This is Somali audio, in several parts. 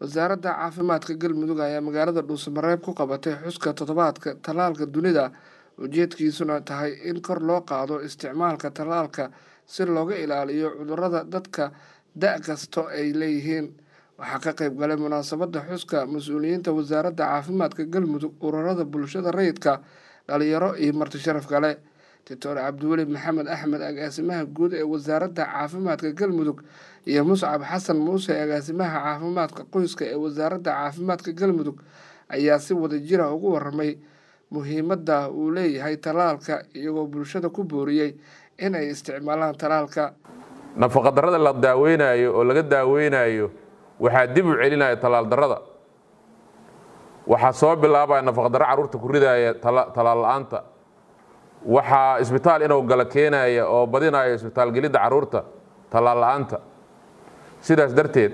wasaaradda caafimaadka galmudug ayaa magaalada dhuusamareeb ku qabatay xuska toddobaadka tallaalka dunida ujeedkiisuna tahay in kor loo qaado isticmaalka tallaalka si looga ilaaliyo cudurrada dadka da' kasto ay leeyihiin waxaa ka qayb galay munaasabadda xuska mas-uuliyiinta wasaaradda caafimaadka galmudug ururada bulshada rayidka dhalinyaro iyo marti sharaf kale doctor cabdiweli maxamed axmed agaasimaha guud ee wasaaradda caafimaadka galmudug iyo muscab xasan muuse agaasimaha caafimaadka qoyska ee wasaaradda caafimaadka galmudug ayaa si wadajira ugu waramay muhiimadda uu leeyahay tallaalka iyagoo bulshada ku booriyey in ay isticmaalaan tallaalka nafaqadarrada la daaweynayo oo laga daaweynayo waxaa dib u celinaya tallaal darrada waxaa soo bilaabaya nafaqadarro carruurta ku ridaya tallaal la-aanta waxaa isbitaal inuu gala keenaya oo badinaya isbitaalgelidda carruurta tallaal la-aanta sidaas darteed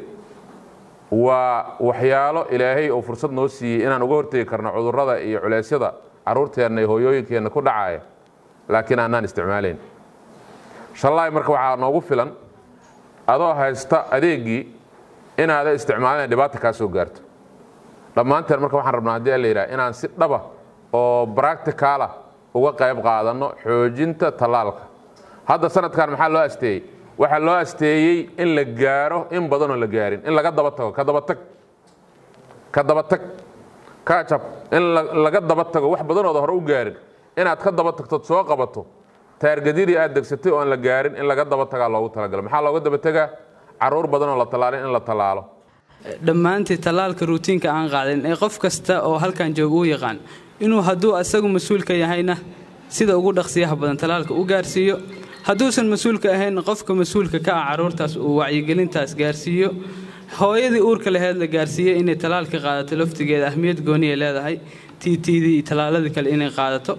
waa waxyaalo ilaahay oo fursad noo siiyey inaan uga hortegi karno cudurrada iyo culeysyada carruurteenna iyo hooyooyinkeenna ku dhacaya laakiin aanaan isticmaalayn shallaay marka waxaa noogu filan adoo haysta adeeggii inaada isticmaalin dhibaata kaa soo gaarto dhammaanteen marka waxaan rabnaa haddii la yidhaha inaan si dhaba oo bracticalah uga qayb qaadanno xoojinta tallaalka hadda sanadkan maxaa loo asteeyey waxaa loo asteeyey in la gaaro in badanoo la gaarin in laga daba tago ka dabatag ka dabatag kajab in laga daba tago wax badanooda hore u gaarin inaad ka daba tagtood soo qabato taargadidii aad degsatay oo aan la gaarin in laga daba tagaa loogu talagalo maxaa looga daba tegaa carruur badanoo la tallaalin in la tallaalo dhammaantii tallaalka ruutiinka aan qaadin ee qof kasta oo halkan jooga u yaqaan inuu hadduu asagu mas-uulka yahayna sida ugu dhaqsiyaha badan tallaalka u gaarsiiyo hadduusan mas-uulka ahayn qofka mas-uulka ka ah carruurtaas uu wacyigelintaas gaarsiiyo hooyadii uurka laheyd la gaarsiiyey inay tallaalka qaadato laftigeeda ahmiyad gooniya leedahay tiitidii iyo tallaaladii kale inay qaadato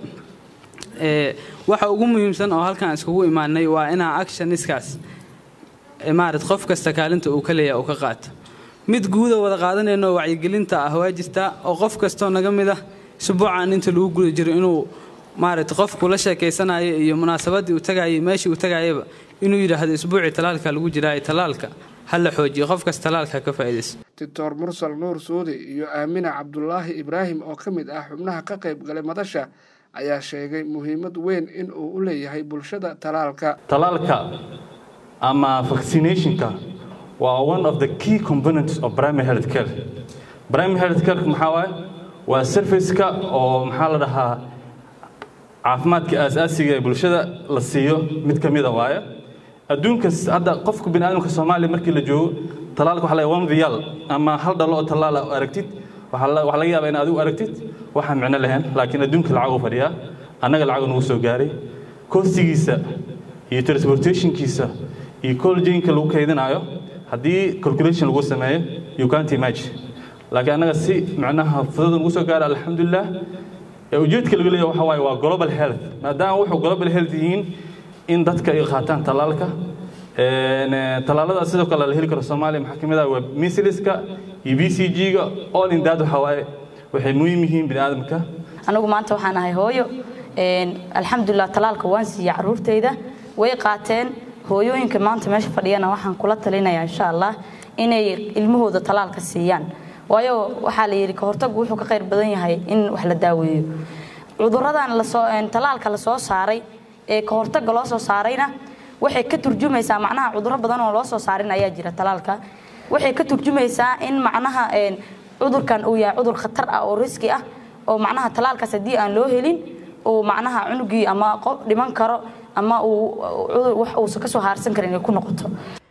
waxa ugu muhiimsan oo halkan iskugu imaanay waa inaa actioniskaas maarat qof kasta kaalinta uu ka leeyaha uu ka qaato mid guuda wada qaadanayno wacyigelinta ah waa jirtaa oo qof kastoo naga mid ah isbuucan inta lagu guda jiro inuu maarata qofku la sheekaysanayo iyo munaasabaddii uu tagayay meeshii uu tagayaba inuu yidhaahdo isbuucii tallaalka lagu jiraayo tallaalka ha la xoojiyo qof kas tallaalka ka faa'iidayso doctor mursal nuur suudi iyo aamina cabdulaahi ibraahim oo ka mid ah xubnaha ka qayb galay madasha ayaa sheegay muhiimad weyn in uu u leeyahay bulshada tallaalka tallaalka ama vaccinationka waa one of the key components of primary health care primary health care maxaa waaye waa serviceka oo maxaa la dhahaa caafimaadka aasaasiga ee bulshada la siiyo mid ka mida waaye adduunkas hadda qofka bini aadamka soomaaliya markii la joogo tallaalka waxa la one vial ama hal dhalo oo tallaala aragtid waxaa laga yaabaa in adigu aragtid waxaan micno lahayn laakiin adduunka lacag u fadhiyaa annaga lacag nagu soo gaaray kostigiisa iyo transportationkiisa iyo coljainka lagu kaydinayo haddii calculation lagu sameeyo you can't imagine laakiin annaga si macnaha fudud nagu soo gaara alxamdulilah ujeedka laga leeyahay waxa waaye waa global health maadaama wuxuu global health yihiin in dadka ay qaataan tallaalka tallaalada sidoo kale la heli karo soomaaliya maxaa ka mid ah waa misliska iyo b c g-ga all in that waxa waaye waxay muhiim yihiin bini aadamka anigu maanta waxaan ahay hooyo alxamdulilah tallaalka waan siiyey carruurtayda way qaateen hooyooyinka maanta meesha fadhiyana waxaan kula talinayaa insha allah inay ilmahooda tallaalka siiyaan waayo waxaa la yidhi kahortagu wuxuu ka qayr badan yahay in wax la daaweeyo cuduradan lasoo tallaalka lasoo saaray ee kahortaga loo soo saarayna waxay ka turjumaysaa macnaha cuduro badan oo loo soo saarin ayaa jira tallaalka waxay ka turjumaysaa in macnaha cudurkan uu yahay cudur khatar ah oo riski ah oo macnaha tallaalkaas haddii aan loo helin uu macnaha cunugii ama qof dhiman karo ama uu wax uusan ka soo haarsan karin ay ku noqoto